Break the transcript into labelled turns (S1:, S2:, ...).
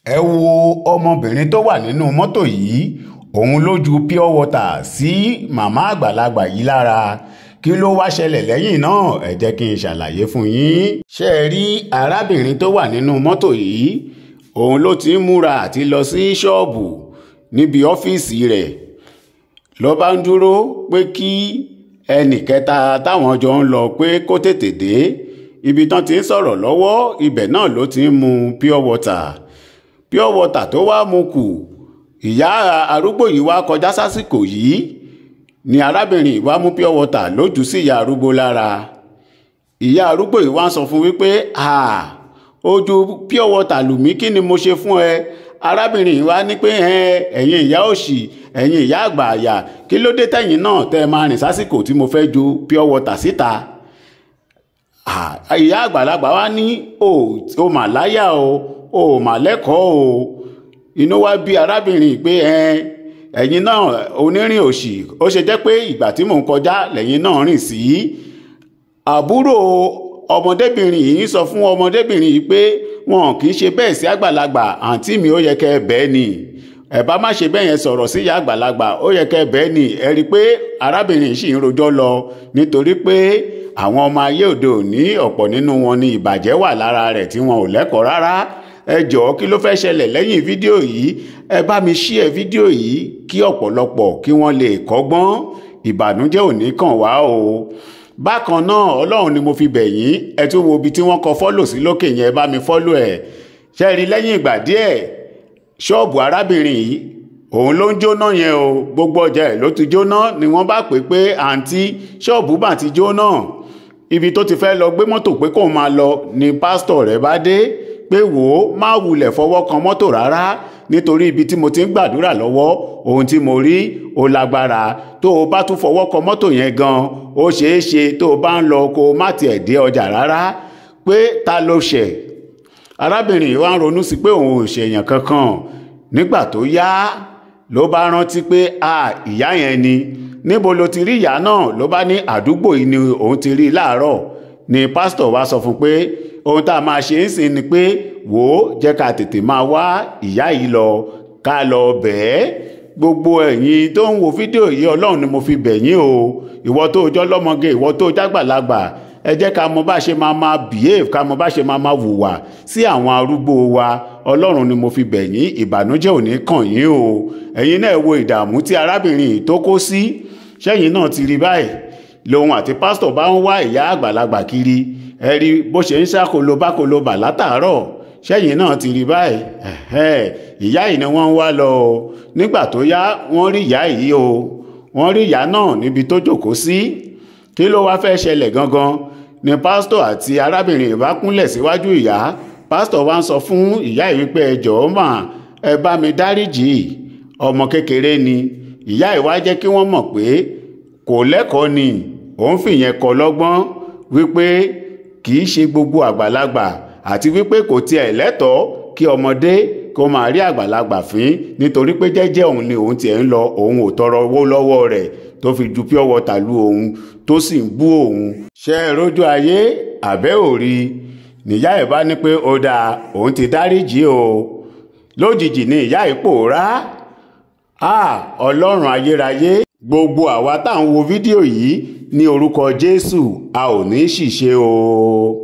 S1: ẹ wo ọmọbìnrin tó wà nínú mọ́tò yìí òun ló ju pure water sí màmá àgbàlagbà yìí lára kí ló wá ṣẹlẹ̀ lẹ́yìn náà ẹ jẹ́ kí n ṣàlàyé fún yín. ṣé ẹ rí arábìnrin tó wà nínú mọ́tò yìí òun ló ti ń múra àti lọ sí ṣọ́ọ̀bù níbi ọ́fíìsì rẹ̀ ló bá ń dúró pé kí ẹnì kẹta táwọn jọ ń lọ pé kó tètè dé ibi tán ti ń sọ̀rọ̀ lọ́wọ́ ibẹ̀ náà ló ti ń mu pure water pure water tó wá mu kù ìyá arúgbó yìí wá kọjá sásìkò yìí ni arábìnrin ìwà mú pure water lójú sí ìyá arúgbó lára ìyá arúgbó yìí wá ń sọ fún wípé ojú pure water lù mí kí ni mo ṣe fún ẹ arábìnrin yìí wá ní pé ẹ̀yin ìyá òṣì ẹ̀yin ìyá àgbà àyà kí ló dé tẹ̀yìn náà tẹ́ ẹ máa rìn sásìkò tí mo fẹ́ ju pure water síta ìyá àgbàlagbà wá ní o mà láyà o o mà lẹ́kọ̀ọ́ o inú wá bí arábìnrin pé ẹ̀yin náà onírìn òṣì ó ṣe jẹ́ pé ìgbà tí mò ń kọjá lẹ́yìn náà rìn sí àbúrò ọmọdébìnrin yìí sọ fún ọmọdébìnrin yìí pé wọn kì í ṣe bẹ́ẹ̀ sí àgbàlagbà àǹtí mi ó yẹ kẹ́ ẹ bẹ́ẹ̀ ni ẹ bá má ṣe bẹ́ẹ̀ yẹn sọ̀rọ̀ sí ìyá àgbàlagbà ó yẹ kẹ́ ẹ bẹ́ẹ̀ ni ẹ rí i pé arábìnrin yìí sì ń rojọ́ lọ nítorí pé àwọn ọmọ ayé òde òní ọ̀pọ̀ nínú wọn ni ìbàjẹ́ wà lára rẹ̀ tí wọn ò lẹ́kọ̀ọ́ rárá ẹ jọ̀ọ́ kí ló fẹ́ ṣẹlẹ̀ lẹ́yìn fídíò yìí ẹ bá mi ṣí ẹ fídíò yìí kí ọ̀pọ̀lọpọ̀ kí wọ́n lè kọ́gbọ́n ìbànújẹ́ ò ní kàn wá o bákan náà ọlọ́run ni mo fi bẹ̀ yín ẹ tún wo ibi tí wọ́n kọ fọ́lò sí lókè yẹn ẹ bá mi fọ́lò ẹ̀ ṣe rí lẹ́yìn ìgbà díẹ̀ ṣọ́ọ̀bù arábìnrin yìí òun ló ń jóná yẹn o gbogbo ọjà ẹ̀ ló ti jóná ni wọ́n bá pè pé àǹtí ṣọ́ọ̀bù mà ti jóná ibi tó ti fẹ́ lọ gbé mọ́tò pé kóun máa lọ ni pásítọ̀ rẹ̀ bá dé pé wò ó má wulẹ̀ fọwọ́ kan mọ́tò rárá nítorí ibi tí mo ti ń gbàdúrà lọ́wọ́ ohun tí mo rí ó lágbára tó o bá tún fọwọ́ kan mọ́tò yẹn gan ó ṣeé ṣe tó o bá ń lọ kó o má tiẹ̀ dé ọjà rárá pé ta ló ṣẹ̀ arábìnrin yìí wá ń ronú sí pé òun ò ṣèyàn kankan nígbà tó yá ló bá rántí pé a ìyá yẹn ni níbo ló ti rí ìyá náà ló bá ní àdúgbò yìí ni òun ti rí láàárọ̀ ni pásítọ̀ wá sọ fún pé ohun tá a máa ṣe ń sìn ni pé wò ó jẹ́ ká tètè máa wá ìyá yìí lọ ká lọ bẹ̀ẹ́ gbogbo ẹ̀yin tó ń wo fídíò yìí ọlọ́run ni mo fi bẹ̀ yín o ìwọ tó jọ́ lọ́mọge ìwọ tó jágbàlagbà ẹ jẹ́ ká mọ bá ṣe máa máa behave ká mọ bá ṣe máa máa wùwà sí àwọn arúgbó wa ọlọ́run ni mo fi bẹ̀ yín ìbànújẹ́ ò ní kàn yín o ẹ̀yin náà wo ìdààmú tí arábìnrin yìí tó kó sí ṣẹ́yìn náà ti rí báyìí lòun àti pásítọ̀ bá ń wá ìyá àgbàlagbà kiri ẹ rí bó ṣe ń ṣàkóló bákóló bà látàárọ̀ ṣẹ́yìn náà ti rí báyìí ìyá yìí ni wọ́n ń wá lọ o nígbà tó yá wọ́n rí ìyá yìí o wọ́n rí ìyá náà níbi tó jókòó sí kí ló wá fẹ́ ṣẹlẹ̀ gangan ni pásítọ̀ àti arábìnrin ìbá kúnlẹ̀ síwájú ìyá pásítọ̀ wá ń sọ fún ìyá yìí wípé ẹ jọ̀ọ́ mà ẹ bá mi dáríjì ọmọ kékeré ni ìyá yìí wá jẹ́ kí wọ́n mọ̀ pé kò lẹ́kọ̀ọ́ ni òun fìyẹn kọ́ lọ́gbọ́n wípé kì í ṣe gbogbo àgbàlagbà àti wípé kò tiẹ̀ lẹ́tọ̀ọ́ kí ọmọdé kó máa rí àgbàlagbà fín nítorí pé jẹ́jẹ́ òun ni òun tiẹ̀ ń lọ òun ò tọrọ owó lọ́wọ́ rẹ̀ tó fi ju pure water lu òun tó sì ń bú òun. ṣé ẹ rójú ayé àbẹ́ ò rí níyà ẹ̀ bá ní pé ó dáa òun ti dáríjì o lójijì ni ìyá ẹ̀ pòórá a ọlọ́run ayérayé gbogbo àwa tá à ń wo fídíò yìí ní orúkọ jésù a ò ní ṣìṣe o.